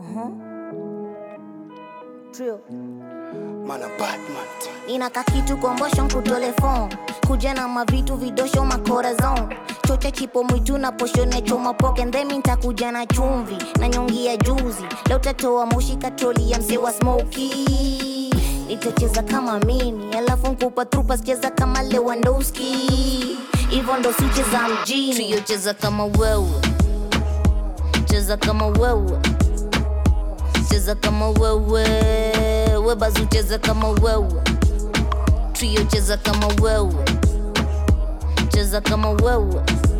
Trio. Mana Batman. Nina kakitu kombosho nkutole phone kuja na mavitu vidosho makorazon chocha chipo mwitu na poshone choma poke ndhemi ntakuja na chumvi na nyongi ya juzi leo tatoa moshi katroli ya mse wa smoky nitacheza kama mimi alafu nkupa trupa cheza kama lewandowski hivyo ndo sicheza mjini trio cheza kama wewe cheza kama wewe cheza kama wewe webazu cheza kama wewe trio cheza kama wewe cheza kama wewe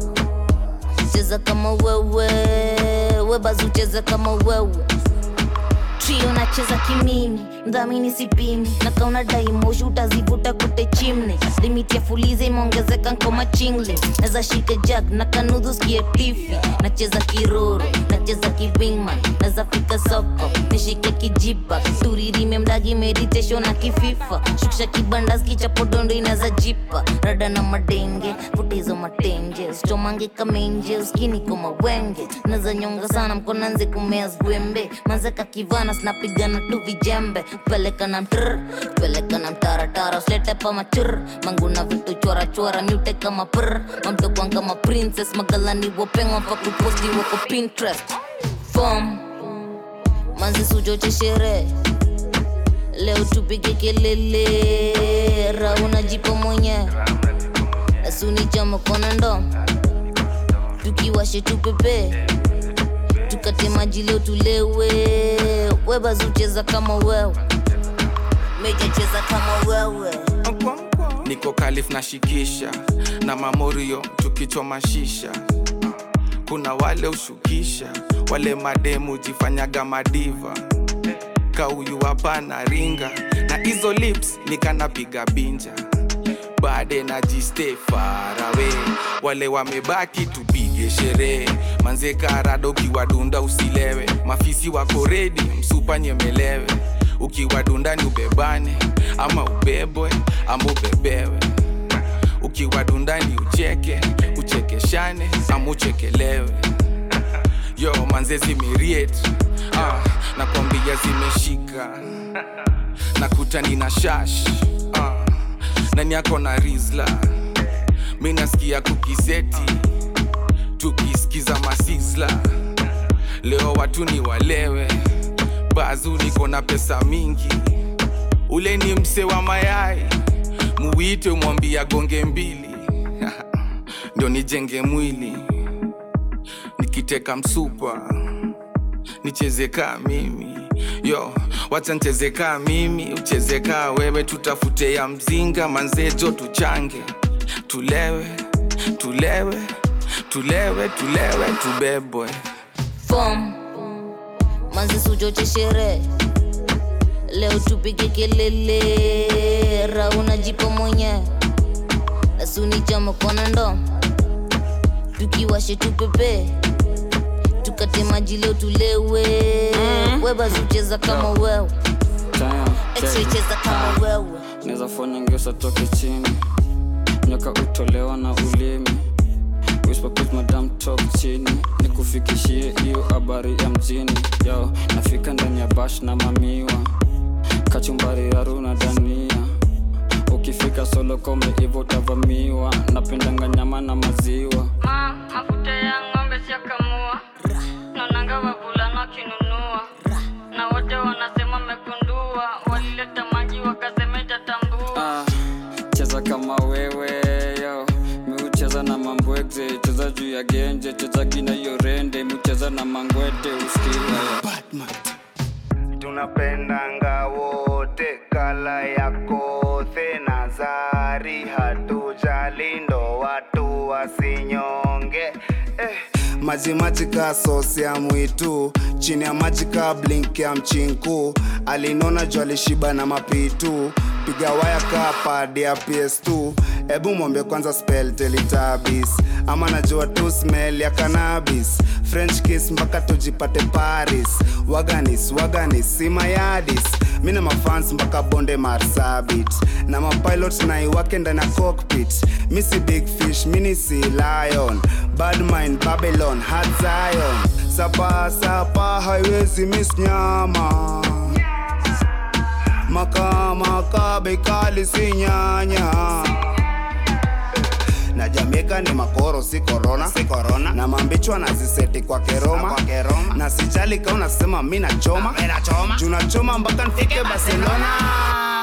cheza kama wewe webazu cheza kama wewe trio nacheza kimimi mdhamini sipimi na kauna daimoshi utazivuta kute chimne limiti ya fulize imeongezeka nkoma chingle naza shika jag na kanudhu skie tifi nacheza kiroro nacheza kibingman naza fika soko nishike kijipa turirime mdagi meditation na kififa shukisha kibandas kichapodondo inaza jipa rada na madenge futizo matenge stomange kamenje uskini koma wenge naza nyonga sana mkonanze kumea zwembe manzeka kivana snapigana tu vijembe peleka na mtr peleka na mtaratara uslete pa machur manguna vitu chora chora mute kama pr mamtokwan kama princess magalani wopengwa pa kuposti wako pinterest fom manzi suchoche sherehe leo tupige kelele rauna jipo mwenyewe asunichama kona ndo tukiwashe tupepe tukate maji leo tulewe webazucheza kama wewe meja cheza kama wewe niko kalif na shikisha na mamorio tukichoma shisha kuna wale ushukisha wale mademu jifanyaga madiva kauyu hapana ringa na hizo lips nikanapiga binja bade na jiste farawe wale wamebaki tupige sherehe manze karado ukiwadunda usilewe mafisi wako redi msupa nyemelewe ukiwadunda ni ubebane ama ubebwe ama ubebewe ukiwadunda ni ucheke uchekeshane ama uchekelewe yo manze zimiriet ah, nakwambia zimeshika nakuta nina shash ah, nani yako na rizla mi nasikia kukiseti tukisikiza masisla leo watu ni walewe bazu niko na pesa mingi ule ni mse wa mayai muwite mwambia gonge mbili ndio nijenge mwili nikiteka msupa nicheze kaa mimi yo wacha ncheze kaa mimi ucheze kaa wewe tutafute ya mzinga manzejo tuchange tulewe tulewe tulewe tulewe tubebwe fom manzi suchoche sherehe leo tupige kelele rauna jipo mwenyewe asunichama kona ndo tukiwashe tupepe tukate maji leo tulewe webazucheza kama wewe cheza kama wewe naweza fanya ngesa toke chini nyoka utolewa na ulimi Whisper put madam talk chini nikufikishie hiyo habari ya mjini yo nafika ndani ya bash na mamiwa kachumbari raru na dania ukifika solo kome hivo utavamiwa napendanga nyama na maziwa Ma, mafuta ya ng'ombe siakamua naonanga wavulana wakinunua na wote wanasema mekundua walileta maji wakasema itatambua ah, cheza kama wewe yo miucheza na mambwegze cheza juu ya genje cheza gina hiyo rende miucheza na mangwete uskila Batman. tunapendanga wote kala ya kothe na zari hatujali ndo watu wasinyonge eh. maji maji ka sosi ya mwitu chini ya maji ka blink ya mchinku alinona juu alishiba na mapitu piga waya ka pad ya ps2 ebu mwombe kwanza spell teletabis ama najua tu smell ya cannabis french kiss mpaka tujipate paris waganis waganis simayadis mi na mafans mpaka bonde marsabit na mapilot naiwake ndani ya cockpit misi big fish mini si lion bad mind babylon hard zion sapa sapa haiwezi miss nyama makamaka bekali si nyanya na Jamaica ni makoro si corona, si corona. na mambichwa naziseti kwa keroma, kwa keroma. na sijali ka unasema mi nachoma, juu nachoma mpaka nifike Barcelona